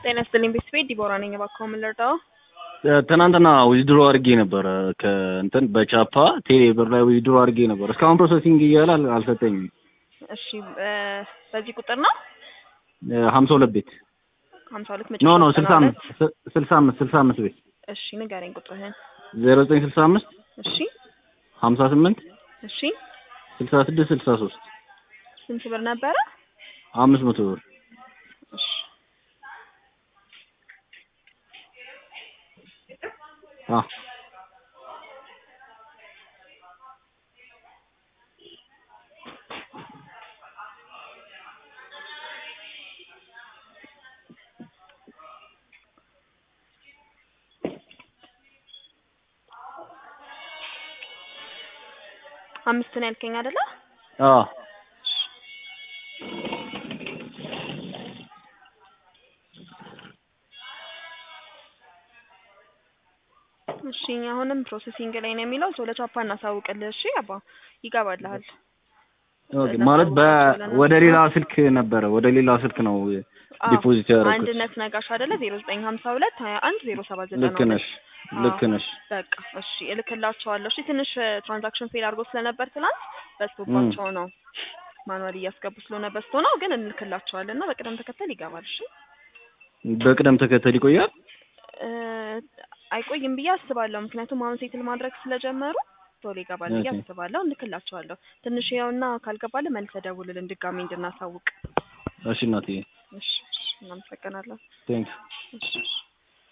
ጤና ይስጥልኝ ቤተሰቤ ዲቦራ ነኝ። እባክዎ ምን ልርዳው? ትናንትና ዊዝድሮ አድርጌ ነበረ ከእንትን በቻፓ ቴሌ ብር ላይ ዊዝድሮ አድርጌ ነበር። እስካሁን ፕሮሰሲንግ እያለ አል- አልሰጠኝም። እሺ በ- በዚህ ቁጥር ነው ሀምሳ ሁለት ቤት ሀምሳ ሁለት ኖ ኖ መጨረሻ ስልሳ ዘጠና አምስት ሁለት ስ- ስልሳ አምስት ስልሳ አምስት ቤት እሺ ንገረኝ ቁጥርህን። ዜሮ ዘጠኝ ስልሳ አምስት እሺ ሀምሳ ስምንት እሺ ስልሳ ስድስት ስልሳ ሶስት ስንት ብር ነበረ? አምስት መቶ ብር እሺ አ አምስት ነው ያልከኝ አይደለ? አ እሺ አሁንም ፕሮሰሲንግ ላይ ነው የሚለው ሰው ለቻፓ እናሳውቅልህ። እሺ አባ ይገባልሃል። ኦኬ ማለት በ ወደ ሌላ ስልክ ነበረ ወደ ሌላ ስልክ ነው አዎ፣ ዲፖዚት ያደረኩት። አንድነት ነጋሽ አይደለ? ዜሮ ዘጠኝ ሀምሳ ሁለት ሀያ አንድ ዜሮ ሰባት ዘጠና ልክ ነሽ ልክ ነሽ። በቃ እሺ እልክላቸዋለሁ። እሺ ትንሽ ትራንዛክሽን ፌል አድርጎ ስለነበር ትናንት በዝቶባቸው ነው ማኑዋል እያስገቡ ስለሆነ በዝቶ ነው፣ ግን እንልክላቸዋለን እና በቅደም ተከተል ይገባል። እሺ በቅደም ተከተል ይቆያል። እ አይቆይም ብዬ አስባለሁ። ምክንያቱም አሁን ሴትል ማድረግ ስለጀመሩ ቶሎ ይገባል ብዬ ኦኬ። አስባለሁ። እንልክላቸዋለሁ። ትንሽ ያውና ካልገባልን መልሰህ ደውልልን ድጋሚ እንድናሳውቅ። እሺ እናትዬ እሺ እሺ እናመሰግናለን። ቴንክ እሺ እሺ